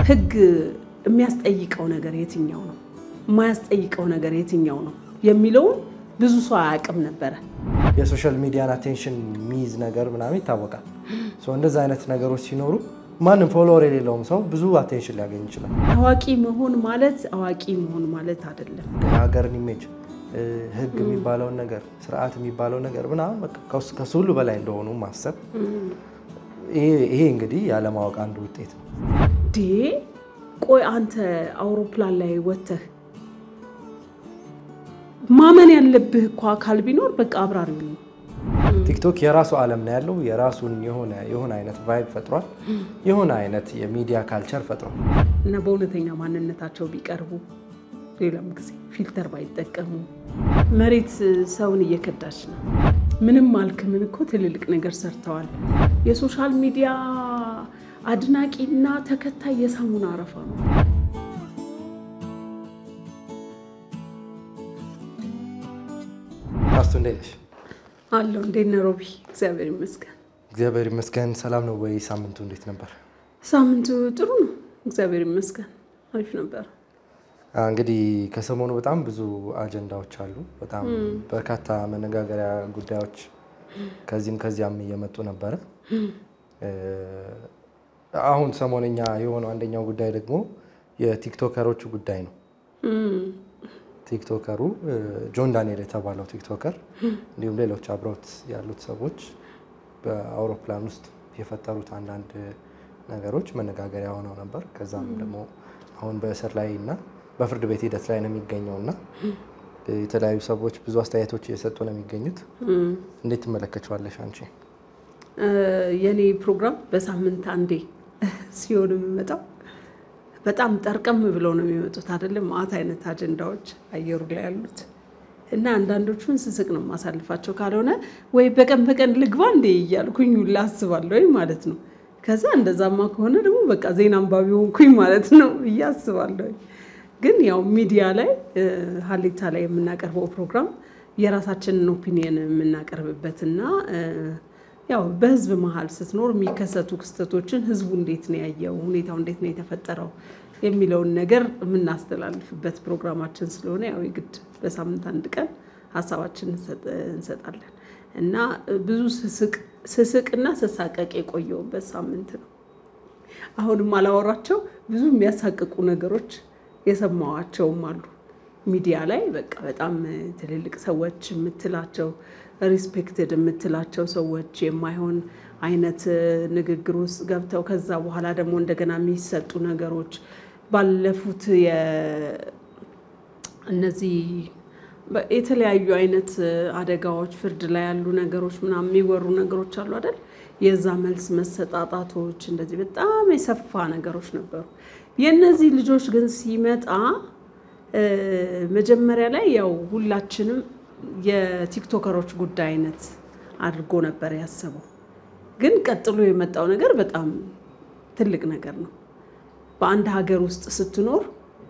ህግ የሚያስጠይቀው ነገር የትኛው ነው፣ የማያስጠይቀው ነገር የትኛው ነው የሚለውን ብዙ ሰው አያውቅም ነበረ። የሶሻል ሚዲያን አቴንሽን የሚይዝ ነገር ምናምን ይታወቃል። እንደዚህ አይነት ነገሮች ሲኖሩ ማንም ፎሎወር የሌለውም ሰው ብዙ አቴንሽን ሊያገኝ ይችላል። ታዋቂ መሆን ማለት አዋቂ መሆን ማለት አይደለም። የሀገርን ኢሜጅ፣ ህግ የሚባለውን ነገር፣ ስርዓት የሚባለው ነገር ምናምን በቃ ከሱ ሁሉ በላይ እንደሆኑ ማሰብ ይሄ እንግዲህ ያለማወቅ አንዱ ውጤት ነው። ዴ ቆይ አንተ አውሮፕላን ላይ ወጥተህ ማመን ያለብህ እኮ አካል ቢኖር በቃ አብራሪው ነው። ቲክቶክ የራሱ ዓለም ነው ያለው። የራሱን የሆነ የሆነ አይነት ቫይብ ፈጥሯል። የሆነ አይነት የሚዲያ ካልቸር ፈጥሯል። እና በእውነተኛ ማንነታቸው ቢቀርቡ ሌላም ጊዜ ፊልተር ባይጠቀሙ። መሬት ሰውን እየከዳች ነው። ምንም አልክ ምን እኮ ትልልቅ ነገር ሰርተዋል። የሶሻል ሚዲያ አድናቂና ተከታይ የሳሙና አረፋ ነው። ፓስቶ እንዴት ነሽ? አለው እንዴት ነህ ሮቢ? እግዚአብሔር ይመስገን። እግዚአብሔር ይመስገን። ሰላም ነው ወይ? ሳምንቱ እንዴት ነበር? ሳምንቱ ጥሩ ነው፣ እግዚአብሔር ይመስገን። አሪፍ ነበር። እንግዲህ ከሰሞኑ በጣም ብዙ አጀንዳዎች አሉ። በጣም በርካታ መነጋገሪያ ጉዳዮች ከዚህም ከዚያም እየመጡ ነበረ። አሁን ሰሞነኛ የሆነው አንደኛው ጉዳይ ደግሞ የቲክቶከሮቹ ጉዳይ ነው። ቲክቶከሩ ጆን ዳንኤል የተባለው ቲክቶከር እንዲሁም ሌሎች አብረውት ያሉት ሰዎች በአውሮፕላን ውስጥ የፈጠሩት አንዳንድ ነገሮች መነጋገሪያ ሆነው ነበር። ከዛም ደግሞ አሁን በእስር ላይ እና በፍርድ ቤት ሂደት ላይ ነው የሚገኘው እና የተለያዩ ሰዎች ብዙ አስተያየቶች እየሰጡ ነው የሚገኙት። እንዴት ትመለከቸዋለሽ አንቺ? የኔ ፕሮግራም በሳምንት አንዴ ሲሆን የሚመጣው በጣም ጠርቀም ብለው ነው የሚመጡት አይደለም። ማአት አይነት አጀንዳዎች አየሩ ላይ ያሉት እና አንዳንዶቹን ስስቅ ነው የማሳልፋቸው። ካልሆነ ወይ በቀን በቀን ልግባ እንዴ እያልኩኝ ሁላ አስባለሁ ማለት ነው። ከዛ እንደዛማ ከሆነ ደግሞ በቃ ዜና አንባቢ ሆንኩኝ ማለት ነው ብዬ አስባለሁ። ግን ያው ሚዲያ ላይ ሀሌታ ላይ የምናቀርበው ፕሮግራም የራሳችንን ኦፒኒየን የምናቀርብበትና ያው በህዝብ መሀል ስትኖር የሚከሰቱ ክስተቶችን ህዝቡ እንዴት ነው ያየው፣ ሁኔታው እንዴት ነው የተፈጠረው የሚለውን ነገር የምናስተላልፍበት ፕሮግራማችን ስለሆነ ያው የግድ በሳምንት አንድ ቀን ሀሳባችን እንሰጣለን እና ብዙ ስስቅና ስሳቀቅ የቆየውበት ሳምንት ነው። አሁንም አላወራቸው ብዙ የሚያሳቅቁ ነገሮች የሰማዋቸውም አሉ ሚዲያ ላይ በቃ በጣም ትልልቅ ሰዎች የምትላቸው ሪስፔክትድ የምትላቸው ሰዎች የማይሆን አይነት ንግግር ውስጥ ገብተው ከዛ በኋላ ደግሞ እንደገና የሚሰጡ ነገሮች ባለፉት እነዚህ የተለያዩ አይነት አደጋዎች ፍርድ ላይ ያሉ ነገሮች ምናምን የሚወሩ ነገሮች አሉ አይደል? የዛ መልስ መሰጣጣቶች እንደዚህ በጣም የሰፋ ነገሮች ነበሩ። የእነዚህ ልጆች ግን ሲመጣ መጀመሪያ ላይ ያው ሁላችንም የቲክቶከሮች ጉዳይ አይነት አድርጎ ነበር ያሰበው። ግን ቀጥሎ የመጣው ነገር በጣም ትልቅ ነገር ነው። በአንድ ሀገር ውስጥ ስትኖር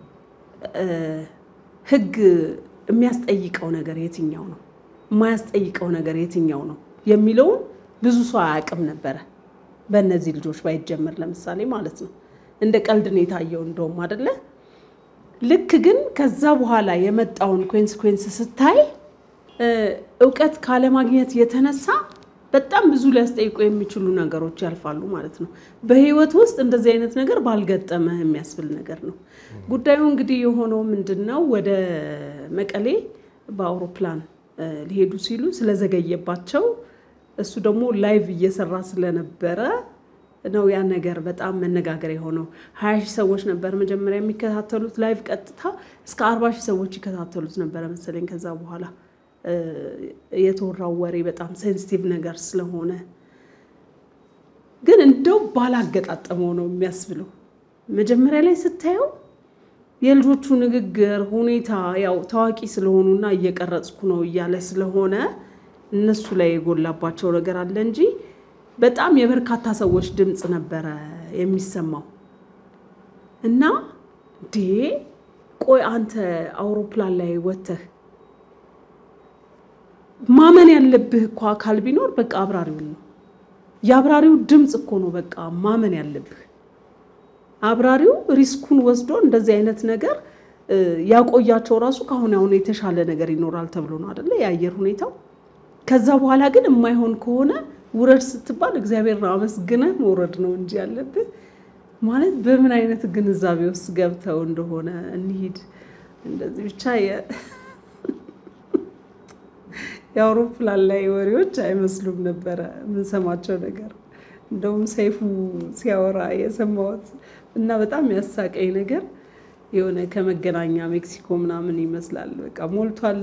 ሕግ የሚያስጠይቀው ነገር የትኛው ነው፣ የማያስጠይቀው ነገር የትኛው ነው የሚለውን ብዙ ሰው አያውቅም ነበረ። በእነዚህ ልጆች ባይጀመር ለምሳሌ ማለት ነው። እንደ ቀልድ ነው የታየው እንደውም አይደለ። ልክ ግን ከዛ በኋላ የመጣውን ኮንስኮንስ ስታይ እውቀት ካለማግኘት የተነሳ በጣም ብዙ ሊያስጠይቁ የሚችሉ ነገሮች ያልፋሉ ማለት ነው። በህይወት ውስጥ እንደዚህ አይነት ነገር ባልገጠመህ የሚያስብል ነገር ነው። ጉዳዩ እንግዲህ የሆነው ምንድን ነው? ወደ መቀሌ በአውሮፕላን ሊሄዱ ሲሉ ስለዘገየባቸው እሱ ደግሞ ላይቭ እየሰራ ስለነበረ ነው ያ ነገር በጣም መነጋገር የሆነው። ሀያ ሺህ ሰዎች ነበር መጀመሪያ የሚከታተሉት ላይቭ ቀጥታ እስከ አርባ ሺህ ሰዎች ይከታተሉት ነበረ መሰለኝ። ከዛ በኋላ የተወራው ወሬ በጣም ሴንሲቲቭ ነገር ስለሆነ ግን እንደው ባላገጣጠመው ነው የሚያስብለው። መጀመሪያ ላይ ስታየው የልጆቹ ንግግር ሁኔታ ያው ታዋቂ ስለሆኑና እየቀረጽኩ ነው እያለ ስለሆነ እነሱ ላይ የጎላባቸው ነገር አለ እንጂ በጣም የበርካታ ሰዎች ድምፅ ነበረ የሚሰማው እና ዴ ቆይ አንተ አውሮፕላን ላይ ወጥተህ ማመን ያለብህ እኮ አካል ቢኖር በቃ አብራሪው ነው። የአብራሪው ድምፅ እኮ ነው በቃ ማመን ያለብህ። አብራሪው ሪስኩን ወስዶ እንደዚህ አይነት ነገር ያቆያቸው ራሱ ከአሁን አሁን የተሻለ ነገር ይኖራል ተብሎ ነው አደለ የአየር ሁኔታው። ከዛ በኋላ ግን የማይሆን ከሆነ ውረድ ስትባል እግዚአብሔር አመስግነህ መውረድ ነው እንጂ ያለብህ ማለት በምን አይነት ግንዛቤ ውስጥ ገብተው እንደሆነ እንሂድ እንደዚህ ብቻ የአውሮፕላን ላይ ወሬዎች አይመስሉም ነበረ የምንሰማቸው ነገር። እንደውም ሰይፉ ሲያወራ የሰማሁት እና በጣም ያሳቀኝ ነገር የሆነ ከመገናኛ ሜክሲኮ ምናምን ይመስላል በቃ ሞልቷል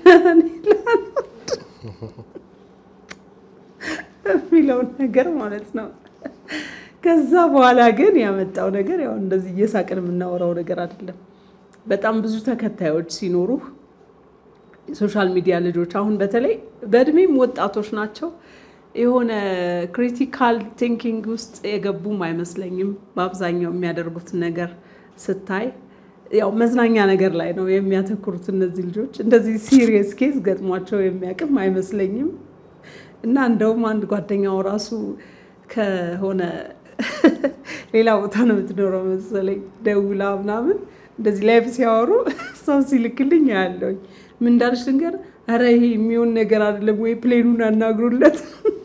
የሚለውን ነገር ማለት ነው። ከዛ በኋላ ግን ያመጣው ነገር ያው እንደዚህ እየሳቅን የምናወራው ነገር አይደለም። በጣም ብዙ ተከታዮች ሲኖሩህ የሶሻል ሚዲያ ልጆች አሁን በተለይ በእድሜም ወጣቶች ናቸው። የሆነ ክሪቲካል ቲንኪንግ ውስጥ የገቡም አይመስለኝም። በአብዛኛው የሚያደርጉት ነገር ስታይ ያው መዝናኛ ነገር ላይ ነው የሚያተኩሩት እነዚህ ልጆች። እንደዚህ ሲሪየስ ኬዝ ገጥሟቸው የሚያውቅም አይመስለኝም። እና እንደውም አንድ ጓደኛው ራሱ ከሆነ ሌላ ቦታ ነው የምትኖረው መሰለኝ ደውላ ምናምን እንደዚህ ላይፍ ሲያወሩ ሰው ሲልክልኝ ያለውኝ ምን እንዳለች ልንገር፣ ኧረ ይሄ የሚሆን ነገር አይደለም ወይ ፕሌኑን አናግሩለት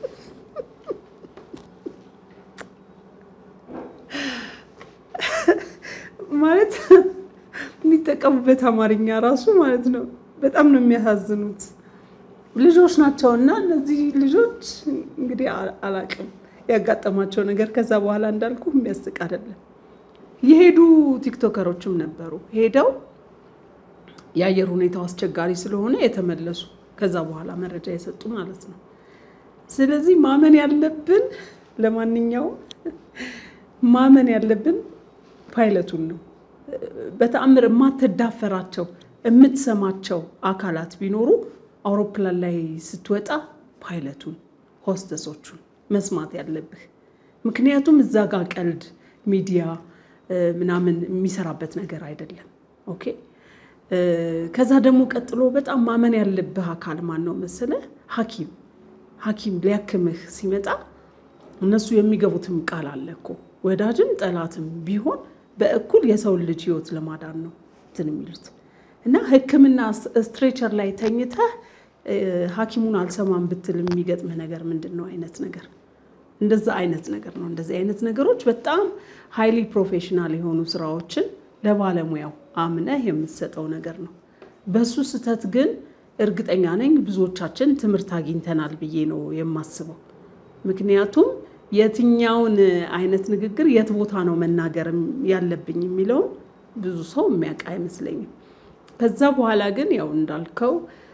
ማለት የሚጠቀሙበት አማርኛ ራሱ ማለት ነው። በጣም ነው የሚያሳዝኑት ልጆች ናቸው። እና እነዚህ ልጆች እንግዲህ አላቅም ያጋጠማቸው ነገር ከዛ በኋላ እንዳልኩ የሚያስቅ አይደለም። የሄዱ ቲክቶከሮችም ነበሩ ሄደው የአየር ሁኔታው አስቸጋሪ ስለሆነ የተመለሱ ከዛ በኋላ መረጃ የሰጡ ማለት ነው። ስለዚህ ማመን ያለብን ለማንኛውም ማመን ያለብን ፓይለቱን ነው። በተአምር የማትዳፈራቸው የምትሰማቸው አካላት ቢኖሩ አውሮፕላን ላይ ስትወጣ ፓይለቱን፣ ሆስተሶቹን መስማት ያለብህ ምክንያቱም እዛ ጋር ቀልድ ሚዲያ ምናምን የሚሰራበት ነገር አይደለም። ኦኬ ከዛ ደግሞ ቀጥሎ በጣም ማመን ያለብህ አካል ማን ነው መሰለህ? ሐኪም ሐኪም ሊያክምህ ሲመጣ እነሱ የሚገቡትም ቃል አለ እኮ ወዳጅም ጠላትም ቢሆን በእኩል የሰውን ልጅ ሕይወት ለማዳን ነው እንትን የሚሉት እና ሕክምና ስትሬቸር ላይ ተኝተህ ሐኪሙን አልሰማም ብትል የሚገጥምህ ነገር ምንድን ነው አይነት ነገር እንደዛ አይነት ነገር ነው። እንደዚህ አይነት ነገሮች በጣም ሃይሊ ፕሮፌሽናል የሆኑ ስራዎችን ለባለሙያው አምነህ የምትሰጠው ነገር ነው። በሱ ስህተት ግን እርግጠኛ ነኝ ብዙዎቻችን ትምህርት አግኝተናል ብዬ ነው የማስበው። ምክንያቱም የትኛውን አይነት ንግግር የት ቦታ ነው መናገር ያለብኝ የሚለውን ብዙ ሰው የሚያውቅ አይመስለኝም። ከዛ በኋላ ግን ያው እንዳልከው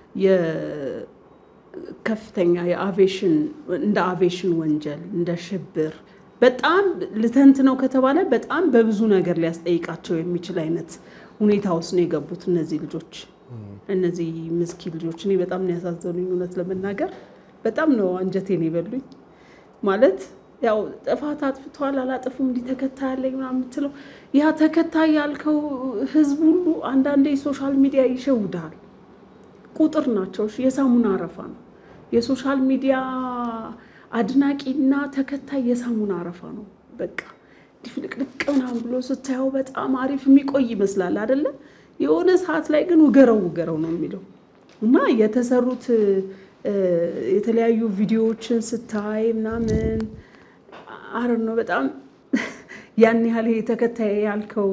ከፍተኛ የአቬሽን እንደ አቬሽን ወንጀል እንደ ሽብር በጣም ልተንት ነው ከተባለ በጣም በብዙ ነገር ሊያስጠይቃቸው የሚችል አይነት ሁኔታ ውስጥ ነው የገቡት እነዚህ ልጆች እነዚህ ምስኪን ልጆች። እኔ በጣም ነው ያሳዘኑኝ፣ እውነት ለመናገር በጣም ነው አንጀቴን የበሉኝ። ማለት ያው ጥፋት አጥፍተዋል አላጠፉም እንዲህ ተከታይ ያለኝ ምናምን የምትለው ያ ተከታይ ያልከው ህዝብ ሁሉ አንዳንዴ ሶሻል ሚዲያ ይሸውዳል። ቁጥር ናቸው። የሳሙና አረፋ ነው። የሶሻል ሚዲያ አድናቂና ተከታይ የሳሙና አረፋ ነው። በቃ ድፍልቅልቅ ምናምን ብሎ ስታየው በጣም አሪፍ የሚቆይ ይመስላል አይደለም? የሆነ ሰዓት ላይ ግን ውገረው ውገረው ነው የሚለው እና የተሰሩት የተለያዩ ቪዲዮዎችን ስታይ ምናምን አረ ነው በጣም ያን ያህል ይሄ ተከታይ ያልከው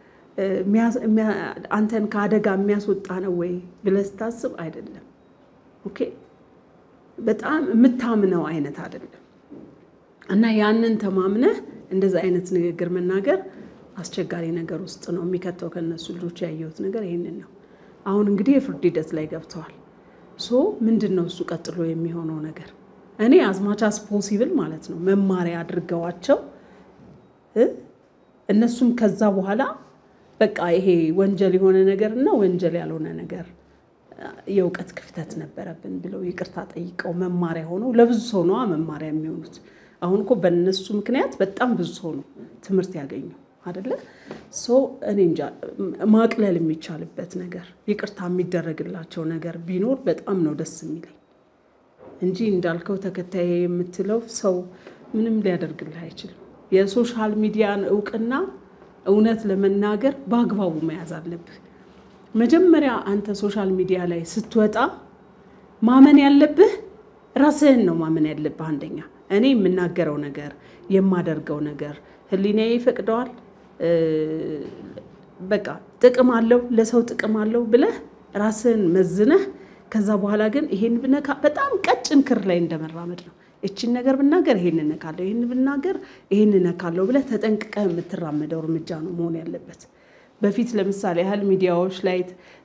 አንተን ከአደጋ የሚያስወጣ ነው ወይ ብለህ ስታስብ አይደለም። ኦኬ በጣም የምታምነው አይነት አይደለም። እና ያንን ተማምነህ እንደዚህ አይነት ንግግር መናገር አስቸጋሪ ነገር ውስጥ ነው የሚከተው። ከነሱ ልጆች ያየሁት ነገር ይህንን ነው። አሁን እንግዲህ የፍርድ ሂደት ላይ ገብተዋል። ሶ ምንድን ነው እሱ ቀጥሎ የሚሆነው ነገር? እኔ አዝማቻስ ፖሲብል ማለት ነው መማሪያ አድርገዋቸው እነሱም ከዛ በኋላ በቃ ይሄ ወንጀል የሆነ ነገር እና ወንጀል ያልሆነ ነገር የእውቀት ክፍተት ነበረብን ብለው ይቅርታ ጠይቀው መማሪያ ሆነው ለብዙ ሰው ነዋ መማሪያ የሚሆኑት። አሁን እኮ በእነሱ ምክንያት በጣም ብዙ ሰው ነው ትምህርት ያገኘው አደለ? ሰው እኔ እንጃ ማቅለል የሚቻልበት ነገር ይቅርታ የሚደረግላቸው ነገር ቢኖር በጣም ነው ደስ የሚለኝ እንጂ እንዳልከው ተከታይ የምትለው ሰው ምንም ሊያደርግልህ አይችልም። የሶሻል ሚዲያን እውቅና እውነት ለመናገር በአግባቡ መያዝ አለብህ። መጀመሪያ አንተ ሶሻል ሚዲያ ላይ ስትወጣ ማመን ያለብህ ራስህን ነው ማመን ያለብህ። አንደኛ እኔ የምናገረው ነገር የማደርገው ነገር ህሊናዬ ይፈቅደዋል፣ በቃ ጥቅም አለው፣ ለሰው ጥቅም አለው ብለህ ራስህን መዝነህ ከዛ በኋላ ግን ይሄን ብነካ በጣም ቀጭን ክር ላይ እንደመራመድ ነው። እቺን ነገር ብናገር ይሄን እነካለሁ፣ ይሄን ብናገር ይሄን እነካለሁ ብለህ ተጠንቅቀህ የምትራመደው እርምጃ ነው መሆን ያለበት። በፊት ለምሳሌ ያህል ሚዲያዎች ላይ፣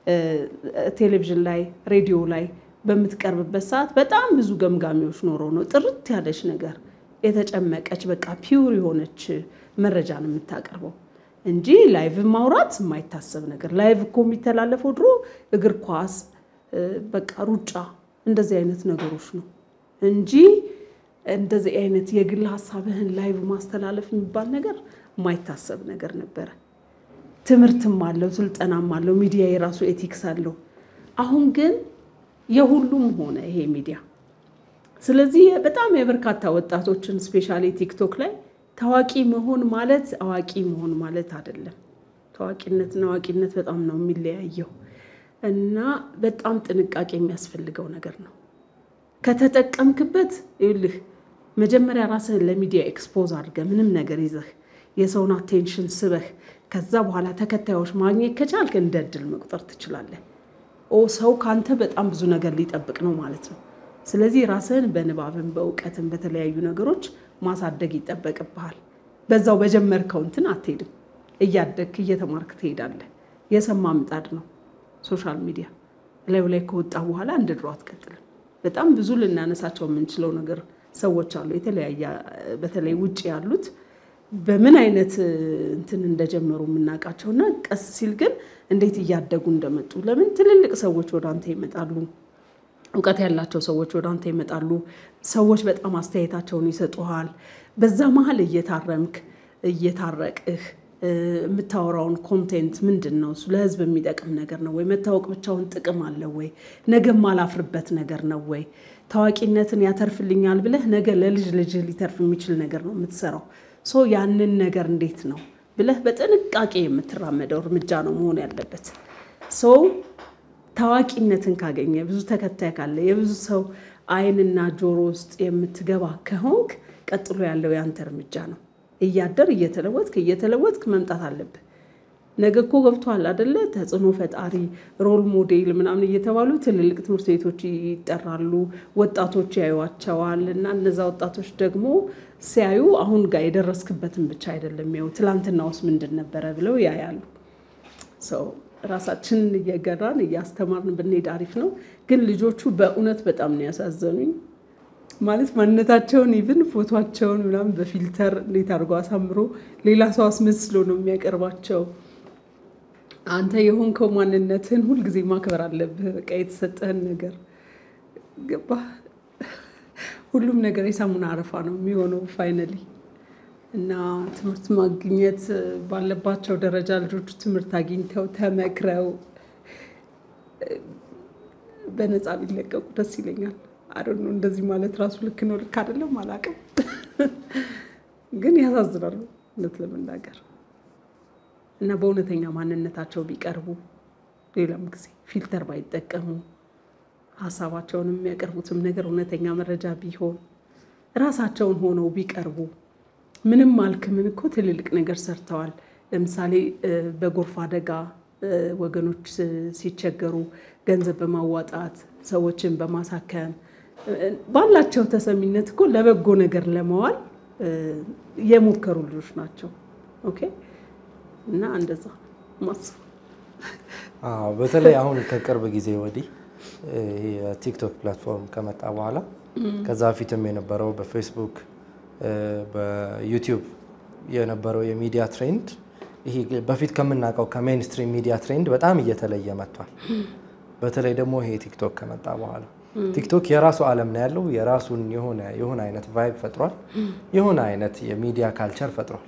ቴሌቪዥን ላይ፣ ሬዲዮ ላይ በምትቀርብበት ሰዓት በጣም ብዙ ገምጋሚዎች ኖረው ነው ጥርት ያለች ነገር የተጨመቀች በቃ ፒውር የሆነች መረጃ ነው የምታቀርበው እንጂ ላይቭ ማውራት የማይታሰብ ነገር። ላይቭ እኮ የሚተላለፈው ድሮ እግር ኳስ፣ በቃ ሩጫ፣ እንደዚህ አይነት ነገሮች ነው እንጂ እንደዚህ አይነት የግል ሀሳብህን ላይቭ ማስተላለፍ የሚባል ነገር የማይታሰብ ነገር ነበረ። ትምህርትም አለው፣ ስልጠናም አለው፣ ሚዲያ የራሱ ኤቲክስ አለው። አሁን ግን የሁሉም ሆነ ይሄ ሚዲያ። ስለዚህ በጣም የበርካታ ወጣቶችን ስፔሻሊ ቲክቶክ ላይ ታዋቂ መሆን ማለት አዋቂ መሆን ማለት አይደለም። ታዋቂነትና አዋቂነት በጣም ነው የሚለያየው እና በጣም ጥንቃቄ የሚያስፈልገው ነገር ነው። ከተጠቀምክበት ይኸውልህ መጀመሪያ ራስህን ለሚዲያ ኤክስፖዝ አድርገህ ምንም ነገር ይዘህ የሰውን አቴንሽን ስበህ ከዛ በኋላ ተከታዮች ማግኘት ከቻልክ እንደ እድል መቁጠር ትችላለህ። ኦ ሰው ካንተ በጣም ብዙ ነገር ሊጠብቅ ነው ማለት ነው። ስለዚህ ራስህን በንባብን በእውቀትን በተለያዩ ነገሮች ማሳደግ ይጠበቅብሃል። በዛው በጀመርከው እንትን አትሄድም። እያደግክ እየተማርክ ትሄዳለህ። የሰማ ምጣድ ነው ሶሻል ሚዲያ ላዩ ላይ ከወጣ በኋላ እንደ ድሮ አትቀጥልም። በጣም ብዙ ልናነሳቸው የምንችለው ነገር ሰዎች አሉ። የተለያየ በተለይ ውጭ ያሉት በምን አይነት እንትን እንደጀመሩ የምናውቃቸው እና ቀስ ሲል ግን እንዴት እያደጉ እንደመጡ ለምን ትልልቅ ሰዎች ወደ አንተ ይመጣሉ። እውቀት ያላቸው ሰዎች ወደ አንተ ይመጣሉ። ሰዎች በጣም አስተያየታቸውን ይሰጡሃል። በዛ መሀል እየታረምክ እየታረቅህ የምታወራውን ኮንቴንት ምንድን ነው እሱ ለህዝብ የሚጠቅም ነገር ነው ወይ? መታወቅ ብቻውን ጥቅም አለው ወይ? ነገ ማላፍርበት ነገር ነው ወይ? ታዋቂነትን ያተርፍልኛል ብለህ ነገ ለልጅ ልጅህ ሊተርፍ የሚችል ነገር ነው የምትሰራው። ሶ ያንን ነገር እንዴት ነው ብለህ በጥንቃቄ የምትራመደው እርምጃ ነው መሆን ያለበት። ሰው ታዋቂነትን ካገኘ ብዙ ተከታይ ካለ የብዙ ሰው አይንና ጆሮ ውስጥ የምትገባ ከሆንክ ቀጥሎ ያለው ያንተ እርምጃ ነው። እያደር እየተለወጥክ እየተለወጥክ መምጣት አለብህ። ነገ እኮ ገብቶሃል አደለ? ተጽዕኖ ፈጣሪ ሮል ሞዴል ምናምን እየተባሉ ትልልቅ ትምህርት ቤቶች ይጠራሉ። ወጣቶች ያዩዋቸዋል። እና እነዛ ወጣቶች ደግሞ ሲያዩ አሁን ጋር የደረስክበትን ብቻ አይደለም ያው ትላንትና ውስጥ ምንድን ነበረ ብለው ያያሉ። ሰው ራሳችንን እየገራን እያስተማርን ብንሄድ አሪፍ ነው። ግን ልጆቹ በእውነት በጣም ነው ያሳዘኑኝ። ማለት ማንነታቸውን ኢቭን ፎቷቸውን ምናምን በፊልተር እንዴት አድርጎ አሳምሮ ሌላ ሰው አስመስሎ ነው የሚያቀርባቸው። አንተ የሆንከው ማንነትህን ሁልጊዜ ማክበር አለብህ። በቃ የተሰጠህን ነገር ገባ። ሁሉም ነገር የሳሙና አረፋ ነው የሚሆነው ፋይነሊ። እና ትምህርት ማግኘት ባለባቸው ደረጃ ልጆቹ ትምህርት አግኝተው ተመክረው በነፃ ቢለቀቁ ደስ ይለኛል። አዶኖ እንደዚህ ማለት ራሱ ልክ ነው ልክ አይደለም አላውቅም፣ ግን ያሳዝናሉ እውነት ለመናገር እና በእውነተኛ ማንነታቸው ቢቀርቡ ሌላም ጊዜ ፊልተር ባይጠቀሙ ሀሳባቸውን የሚያቀርቡትም ነገር እውነተኛ መረጃ ቢሆን ራሳቸውን ሆነው ቢቀርቡ ምንም አልክ ምን እኮ ትልልቅ ነገር ሰርተዋል። ለምሳሌ በጎርፍ አደጋ ወገኖች ሲቸገሩ ገንዘብ በማዋጣት ሰዎችን በማሳከም ባላቸው ተሰሚነት እኮ ለበጎ ነገር ለመዋል የሞከሩ ልጆች ናቸው። ኦኬ እና እንደዛ ማስብ በተለይ አሁን ከቅርብ ጊዜ ወዲህ የቲክቶክ ፕላትፎርም ከመጣ በኋላ ከዛ በፊትም የነበረው በፌስቡክ በዩቲዩብ የነበረው የሚዲያ ትሬንድ ይሄ በፊት ከምናውቀው ከሜንስትሪም ሚዲያ ትሬንድ በጣም እየተለየ መጥቷል። በተለይ ደግሞ ይሄ ቲክቶክ ከመጣ በኋላ ቲክቶክ የራሱ ዓለም ነው ያለው። የራሱን የሆነ የሆነ አይነት ቫይብ ፈጥሯል። የሆነ አይነት የሚዲያ ካልቸር ፈጥሯል።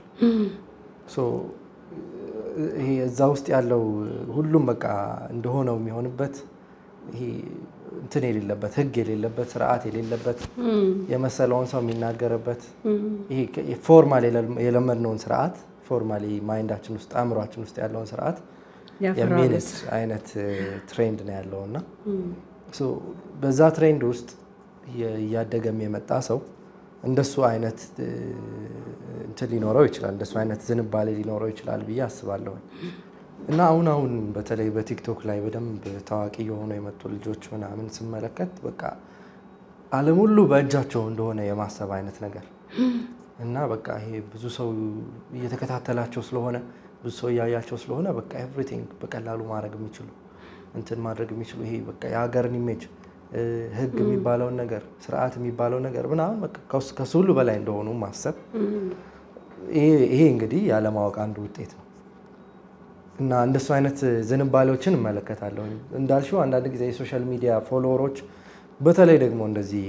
ይሄ እዛ ውስጥ ያለው ሁሉም በቃ እንደሆነው የሚሆንበት ይሄ እንትን የሌለበት ሕግ የሌለበት ስርዓት የሌለበት የመሰለውን ሰው የሚናገርበት ይሄ ፎርማል የለመድነውን ስርዓት ፎርማሊ ማይንዳችን ውስጥ አእምሯችን ውስጥ ያለውን ስርዓት ያፈራረስ የሚንስ አይነት ትሬንድ ነው ያለው እና ሶ በዛ ትሬንድ ውስጥ እየ- እያደገም የመጣ ሰው እንደሱ አይነት እ፣ እንትን ሊኖረው ይችላል፣ እንደሱ አይነት ዝንባሌ ሊኖረው ይችላል ብዬ አስባለሁ። እና አሁን አሁን በተለይ በቲክቶክ ላይ በደንብ ታዋቂ የሆኑ የመጡ ልጆች ምናምን ስመለከት በቃ ዓለም ሁሉ በእጃቸው እንደሆነ የማሰብ አይነት ነገር እና በቃ ይሄ ብዙ ሰው እየተከታተላቸው ስለሆነ ብዙ ሰው እያያቸው ስለሆነ በቃ ኤቭሪቲንግ በቀላሉ ማድረግ የሚችሉ እንትን ማድረግ የሚችሉ ይሄ በቃ የሀገርን ኢሜጅ እ፣ ሕግ የሚባለውን ነገር ስርዓት የሚባለው ነገር ምናምን በቃ ከሱ- ከሱ ሁሉ በላይ እንደሆኑ ማሰብ ይሄ ይሄ እንግዲህ ያለማወቅ አንዱ ውጤት ነው። እና እንደሱ አይነት ዝንባሌዎችን እመለከታለሁ። እንዳልሽው አንዳንድ ጊዜ የሶሻል ሚዲያ ፎሎወሮች በተለይ ደግሞ እንደዚህ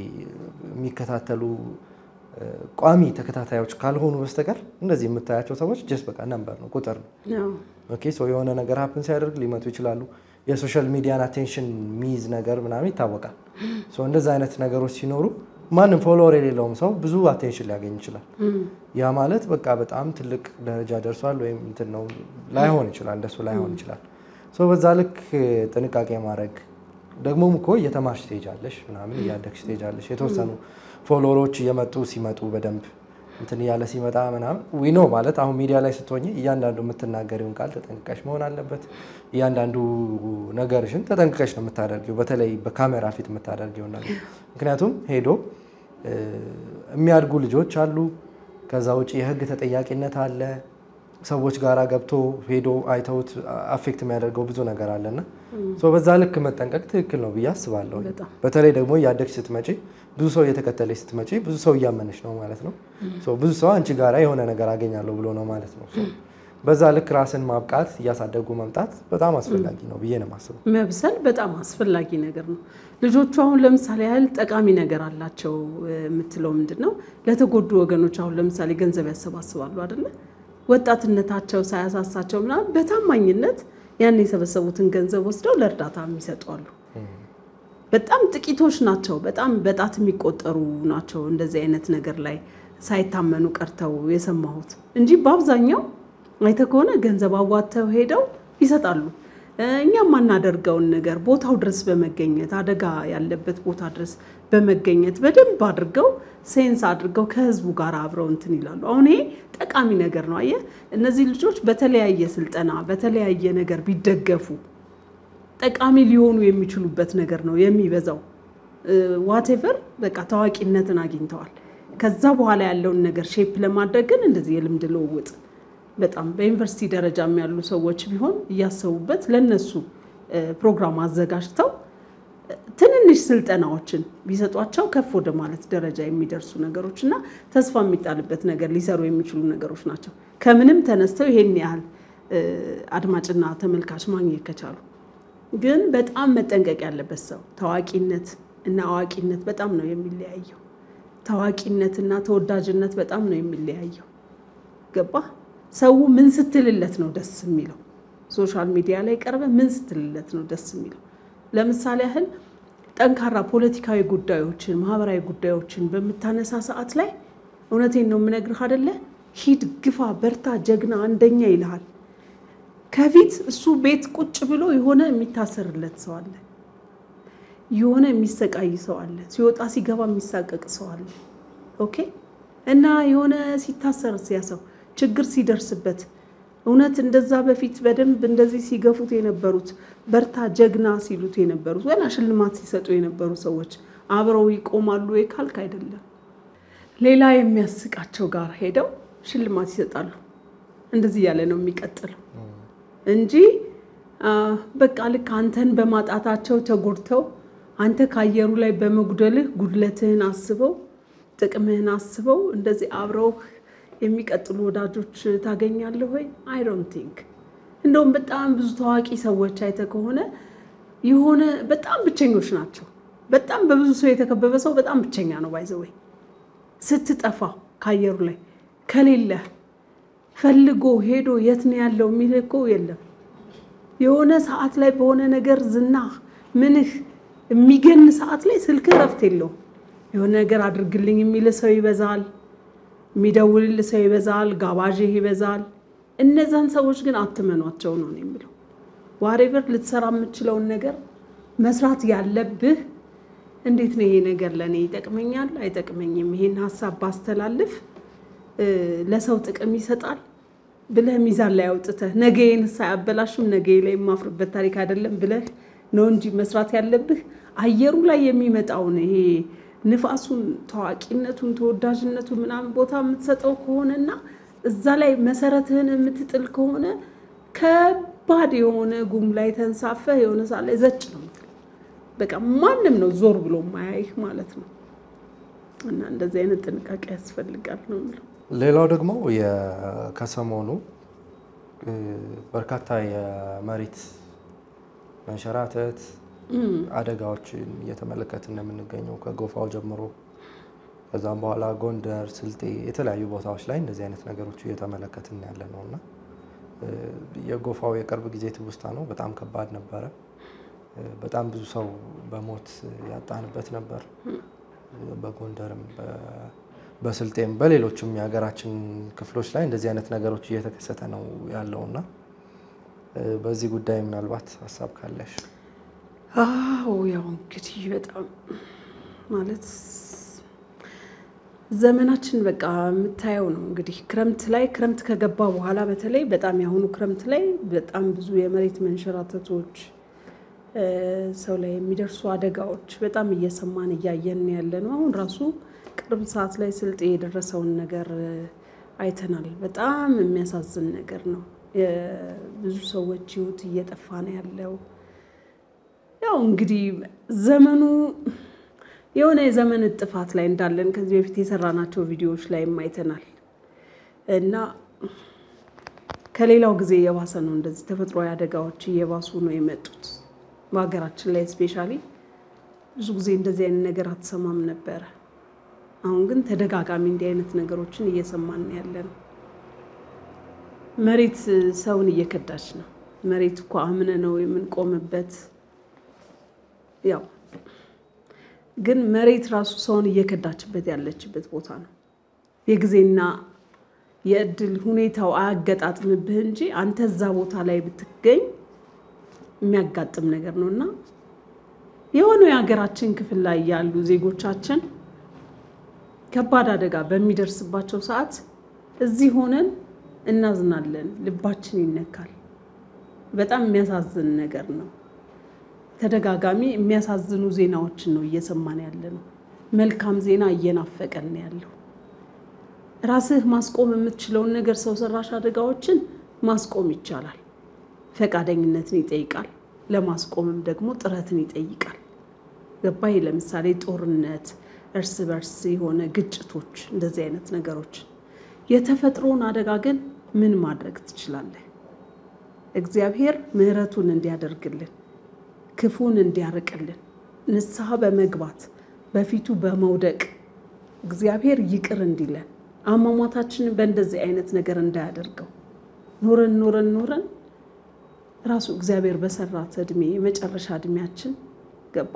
የሚከታተሉ እ፣ ቋሚ ተከታታዮች ካልሆኑ በስተቀር እንደዚህ የምታያቸው ሰዎች ጀስት በቃ ነምበር ነው ቁጥር ነው። ያው ኦኬ ሶ የሆነ ነገር ሀፕን ሲያደርግ ሊመጡ ይችላሉ። የሶሻል ሚዲያን አቴንሽን ሚይዝ ነገር ምናምን ይታወቃል። ሶ እንደዚ አይነት ነገሮች ሲኖሩ ማንም ፎሎወር የሌለውም ሰው ብዙ አቴንሽን ሊያገኝ ይችላል። ያ ማለት በቃ በጣም ትልቅ ደረጃ ደርሷል ወይም እንትን ነው ላይሆን ይችላል፣ እንደሱ ላይሆን ይችላል። ሶ በዛ ልክ ጥንቃቄ ማድረግ ደግሞም እኮ እየተማርሽ ትሄጃለሽ ምናምን እያደግሽ ትሄጃለሽ። የተወሰኑ ፎሎወሮች እየመጡ ሲመጡ በደንብ እንትን እያለ ሲመጣ ምናምን ዊኖ ማለት አሁን ሚዲያ ላይ ስትሆኝ እያንዳንዱ የምትናገሪውን ቃል ተጠንቅቀሽ መሆን አለበት። እያንዳንዱ ነገርሽን ተጠንቅቀሽ ነው የምታደርጊው፣ በተለይ በካሜራ ፊት የምታደርጊው ነገር ምክንያቱም ሄዶ እ፣ የሚያድጉ ልጆች አሉ። ከዛ ውጭ የህግ ተጠያቂነት አለ። ሰዎች ጋራ ገብቶ ሄዶ አይተውት አፌክት የሚያደርገው ብዙ ነገር አለና ሶ በዛ ልክ መጠንቀቅ ትክክል ነው ብዬ አስባለሁ። በጣም በተለይ ደግሞ እያደግሽ ስትመጪ ብዙ ሰው እየተከተለች ስትመጪ ብዙ ሰው እያመነች ነው ማለት ነው። ሶ ብዙ ሰው አንቺ ጋራ የሆነ ነገር አገኛለሁ ብሎ ነው ማለት ነው። ሶ በዛ ልክ ራስን ማብቃት እያሳደጉ መምጣት በጣም አስፈላጊ ነው ብዬ ነው የማስበው። መብሰል በጣም አስፈላጊ ነገር ነው። ልጆቹ አሁን ለምሳሌ ያህል ጠቃሚ ነገር አላቸው እ፣ የምትለው ምንድን ነው? ለተጎዱ ወገኖች አሁን ለምሳሌ ገንዘብ ያሰባስባሉ አይደለ? ወጣትነታቸው ሳያሳሳቸው ምናምን በታማኝነት ያን የሰበሰቡትን ገንዘብ ወስደው ለእርዳታ የሚሰጡ አሉ። በጣም ጥቂቶች ናቸው። በጣም በጣት የሚቆጠሩ ናቸው እንደዚህ አይነት ነገር ላይ ሳይታመኑ ቀርተው የሰማሁት እንጂ በአብዛኛው አይተህ ከሆነ ገንዘብ አዋጥተው ሄደው ይሰጣሉ። እ፣ እኛ የማናደርገውን ነገር ቦታው ድረስ በመገኘት አደጋ ያለበት ቦታ ድረስ በመገኘት በደንብ አድርገው ሴንስ አድርገው ከህዝቡ ጋር አብረው እንትን ይላሉ። አሁን ይሄ ጠቃሚ ነገር ነው። አየህ እነዚህ ልጆች በተለያየ ስልጠና በተለያየ ነገር ቢደገፉ ጠቃሚ ሊሆኑ የሚችሉበት ነገር ነው የሚበዛው። ዋቴቨር በቃ ታዋቂነትን አግኝተዋል። ከዛ በኋላ ያለውን ነገር ሼፕ ለማድረግ ግን እንደዚህ የልምድ ልውውጥ በጣም በዩኒቨርሲቲ ደረጃም ያሉ ሰዎች ቢሆን እያሰቡበት ለነሱ እ፣ ፕሮግራም አዘጋጅተው እ፣ ትንንሽ ስልጠናዎችን ቢሰጧቸው ከፍ ወደ ማለት ደረጃ የሚደርሱ ነገሮች እና ተስፋ የሚጣልበት ነገር ሊሰሩ የሚችሉ ነገሮች ናቸው። ከምንም ተነስተው ይሄን ያህል እ፣ አድማጭና ተመልካች ማግኘት ከቻሉ ግን በጣም መጠንቀቅ ያለበት ሰው ታዋቂነት እና አዋቂነት በጣም ነው የሚለያየው። ታዋቂነት እና ተወዳጅነት በጣም ነው የሚለያየው። ገባ? ሰው ምን ስትልለት ነው ደስ የሚለው? ሶሻል ሚዲያ ላይ ቀርበ ምን ስትልለት ነው ደስ የሚለው? ለምሳሌ ያህል ጠንካራ ፖለቲካዊ ጉዳዮችን፣ ማህበራዊ ጉዳዮችን በምታነሳ ሰዓት ላይ እውነቴን ነው የምነግርህ አደለ? ሂድ፣ ግፋ፣ በርታ፣ ጀግና፣ አንደኛ ይልሃል። ከፊት እሱ ቤት ቁጭ ብሎ የሆነ የሚታሰርለት ሰው አለ። የሆነ የሚሰቃይ ሰው አለ። ሲወጣ ሲገባ የሚሳቀቅ ሰው አለ። ኦኬ እና የሆነ ሲታሰር ሲያ ሰው ችግር ሲደርስበት እውነት እንደዛ በፊት በደንብ እንደዚህ ሲገፉት የነበሩት በርታ ጀግና ሲሉት የነበሩት ወላ ሽልማት ሲሰጡ የነበሩ ሰዎች አብረው ይቆማሉ ወይ ካልክ አይደለም። ሌላ የሚያስቃቸው ጋር ሄደው ሽልማት ይሰጣሉ። እንደዚህ እያለ ነው የሚቀጥለው እንጂ አ፣ በቃ ልክ አንተን በማጣታቸው ተጎድተው አንተ ከአየሩ ላይ በመጉደልህ ጉድለትህን አስበው ጥቅምህን አስበው እንደዚህ አብረው የሚቀጥሉ ወዳጆች ታገኛለህ ወይ? አይ ዶንት ቲንክ። እንደውም በጣም ብዙ ታዋቂ ሰዎች አይተህ ከሆነ የሆነ በጣም ብቸኞች ናቸው። በጣም በብዙ ሰው የተከበበ ሰው በጣም ብቸኛ ነው። ባይዘወይ ስትጠፋ ከአየሩ ላይ ከሌለህ ፈልጎ ሄዶ የት ነው ያለው የሚልህ እኮ የለም። የሆነ ሰዓት ላይ በሆነ ነገር ዝና ምንህ የሚገን ሰዓት ላይ ስልክ እረፍት የለውም። የሆነ ነገር አድርግልኝ የሚል ሰው ይበዛል። የሚደውልል ሰው ይበዛል። ጋባዥህ ይበዛል። እነዛን ሰዎች ግን አትመኗቸው ነው የሚለው። ዋሬቨር ልትሰራ የምችለውን ነገር መስራት ያለብህ እንዴት ነው ይሄ ነገር ለእኔ ይጠቅመኛል አይጠቅመኝም፣ ይሄን ሀሳብ ባስተላልፍ ለሰው ጥቅም ይሰጣል ብለህ ሚዛን ላይ አውጥተህ ነገዬን ሳያበላሽም ነገ ላይ የማፍርበት ታሪክ አይደለም ብለህ ነው እንጂ መስራት ያለብህ አየሩ ላይ የሚመጣውን ይሄ ንፋሱን፣ ታዋቂነቱን፣ ተወዳጅነቱን ምናምን ቦታ የምትሰጠው ከሆነና እዛ ላይ መሰረትህን የምትጥል ከሆነ ከባድ የሆነ ጉም ላይ ተንሳፈህ የሆነ ሰዓት ላይ ዘጭ ነው የምትለው። በቃ ማንም ነው ዞር ብሎ ማያይህ ማለት ነው። እና እንደዚህ አይነት ጥንቃቄ ያስፈልጋል ነው የምለው። ሌላው ደግሞ ከሰሞኑ በርካታ የመሬት መንሸራተት አደጋዎችን እየተመለከት እንደምንገኘው ከጎፋው ጀምሮ ከዛም በኋላ ጎንደር፣ ስልጤ የተለያዩ ቦታዎች ላይ እንደዚህ አይነት ነገሮች እየተመለከትን ያለ ነው እና የጎፋው የቅርብ ጊዜ ትውስታ ነው። በጣም ከባድ ነበረ። በጣም ብዙ ሰው በሞት ያጣንበት ነበር። በጎንደርም በስልጤም በሌሎችም የሀገራችን ክፍሎች ላይ እንደዚህ አይነት ነገሮች እየተከሰተ ነው ያለው እና በዚህ ጉዳይ ምናልባት ሀሳብ ካለሽ? አዎ ያው እንግዲህ በጣም ማለት ዘመናችን በቃ የምታየው ነው እንግዲህ ክረምት ላይ ክረምት ከገባ በኋላ በተለይ በጣም የአሁኑ ክረምት ላይ በጣም ብዙ የመሬት መንሸራተቶች ሰው ላይ የሚደርሱ አደጋዎች በጣም እየሰማን እያየን ያለ ነው። አሁን ራሱ ቅርብ ሰዓት ላይ ስልጤ የደረሰውን ነገር አይተናል። በጣም የሚያሳዝን ነገር ነው። የብዙ ሰዎች ሕይወት እየጠፋ ነው ያለው። ያው እንግዲህ ዘመኑ የሆነ የዘመን ጥፋት ላይ እንዳለን ከዚህ በፊት የሰራናቸው ቪዲዮዎች ላይም አይተናል እና ከሌላው ጊዜ የባሰ ነው። እንደዚህ ተፈጥሯዊ አደጋዎች እየባሱ ነው የመጡት። በሀገራችን ላይ ስፔሻሊ ብዙ ጊዜ እንደዚህ አይነት ነገር አትሰማም ነበረ። አሁን ግን ተደጋጋሚ እንዲህ አይነት ነገሮችን እየሰማን ያለ ነው። መሬት ሰውን እየከዳች ነው። መሬት እኮ አምነ ነው የምንቆምበት። ያው ግን መሬት ራሱ ሰውን እየከዳችበት ያለችበት ቦታ ነው። የጊዜና የእድል ሁኔታው አያገጣጥምብህ እንጂ አንተ እዛ ቦታ ላይ ብትገኝ የሚያጋጥም ነገር ነው እና የሆነ የሀገራችን ክፍል ላይ ያሉ ዜጎቻችን ከባድ አደጋ በሚደርስባቸው ሰዓት እዚህ ሆነን እናዝናለን፣ ልባችን ይነካል። በጣም የሚያሳዝን ነገር ነው። ተደጋጋሚ የሚያሳዝኑ ዜናዎችን ነው እየሰማን ያለ ነው። መልካም ዜና እየናፈቀን ነው ያለው። ራስህ ማስቆም የምትችለውን ነገር ሰው ሰራሽ አደጋዎችን ማስቆም ይቻላል። ፈቃደኝነትን ይጠይቃል። ለማስቆምም ደግሞ ጥረትን ይጠይቃል። ገባይ ለምሳሌ ጦርነት፣ እርስ በርስ የሆነ ግጭቶች፣ እንደዚህ አይነት ነገሮች። የተፈጥሮን አደጋ ግን ምን ማድረግ ትችላለህ? እግዚአብሔር ምሕረቱን እንዲያደርግልን ክፉን እንዲያርቅልን ንስሐ በመግባት በፊቱ በመውደቅ እግዚአብሔር ይቅር እንዲለን አሟሟታችንን በእንደዚህ አይነት ነገር እንዳያደርገው ኖረን ኖረን ኖረን ራሱ እግዚአብሔር በሰራት እድሜ የመጨረሻ እድሜያችን ገባ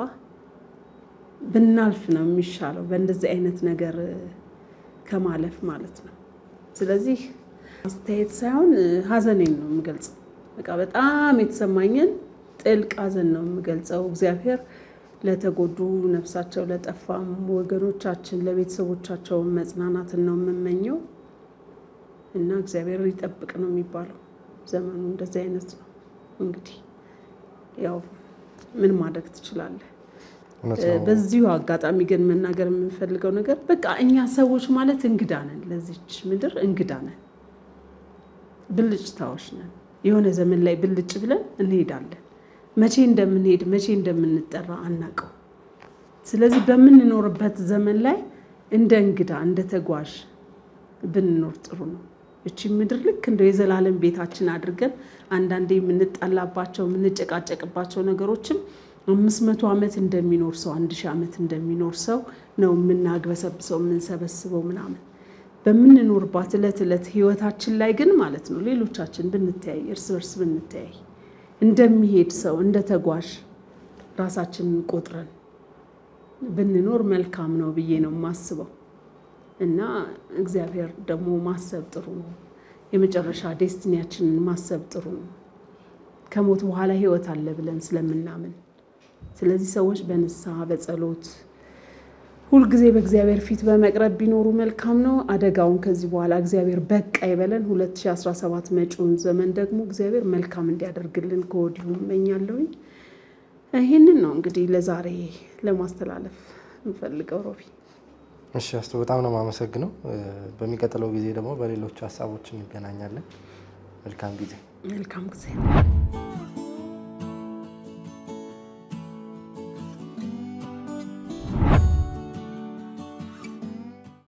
ብናልፍ ነው የሚሻለው፣ በእንደዚህ አይነት ነገር ከማለፍ ማለት ነው። ስለዚህ አስተያየት ሳይሆን ሀዘኔን ነው የምገልጸው። በቃ በጣም የተሰማኝን ጥልቅ ሀዘን ነው የምገልጸው። እግዚአብሔር ለተጎዱ ነፍሳቸው ለጠፋም ወገኖቻችን ለቤተሰቦቻቸው መጽናናትን ነው የምመኘው እና እግዚአብሔር ይጠብቅ ነው የሚባለው። ዘመኑ እንደዚህ አይነት ነው። እንግዲህ ያው ምን ማድረግ ትችላለህ? በዚሁ አጋጣሚ ግን መናገር የምንፈልገው ነገር በቃ እኛ ሰዎች ማለት እንግዳ ነን፣ ለዚች ምድር እንግዳ ነን፣ ብልጭታዎች ነን። የሆነ ዘመን ላይ ብልጭ ብለን እንሄዳለን። መቼ እንደምንሄድ መቼ እንደምንጠራ አናውቀው። ስለዚህ በምንኖርበት ዘመን ላይ እንደ እንግዳ እንደ ተጓዥ ብንኖር ጥሩ ነው። እቺ ምድር ልክ እንደ የዘላለም ቤታችን አድርገን አንዳንዴ የምንጣላባቸው የምንጨቃጨቅባቸው ነገሮችም አምስት መቶ ዓመት እንደሚኖር ሰው አንድ ሺህ ዓመት እንደሚኖር ሰው ነው የምናግበሰብሰው የምንሰበስበው ምናምን በምንኖርባት ዕለት ዕለት ህይወታችን ላይ ግን ማለት ነው ሌሎቻችን ብንተያይ እርስ በርስ ብንተያይ እንደሚሄድ ሰው እንደ ተጓዥ ራሳችንን ቆጥረን ብንኖር መልካም ነው ብዬ ነው የማስበው። እና እግዚአብሔር ደግሞ ማሰብ ጥሩ ነው። የመጨረሻ ዴስቲኒያችንን ማሰብ ጥሩ ነው። ከሞት በኋላ ህይወት አለ ብለን ስለምናምን፣ ስለዚህ ሰዎች በንስሐ በጸሎት ሁልጊዜ በእግዚአብሔር ፊት በመቅረብ ቢኖሩ መልካም ነው። አደጋውን ከዚህ በኋላ እግዚአብሔር በቃ ይበለን። 2017 መጪውን ዘመን ደግሞ እግዚአብሔር መልካም እንዲያደርግልን ከወዲሁ እመኛለሁኝ። ይህንን ነው እንግዲህ ለዛሬ ለማስተላለፍ እንፈልገው። ሮቢ እሺ አስቶ በጣም ነው የማመሰግነው። በሚቀጥለው ጊዜ ደግሞ በሌሎች ሀሳቦች እንገናኛለን። መልካም ጊዜ። መልካም ጊዜ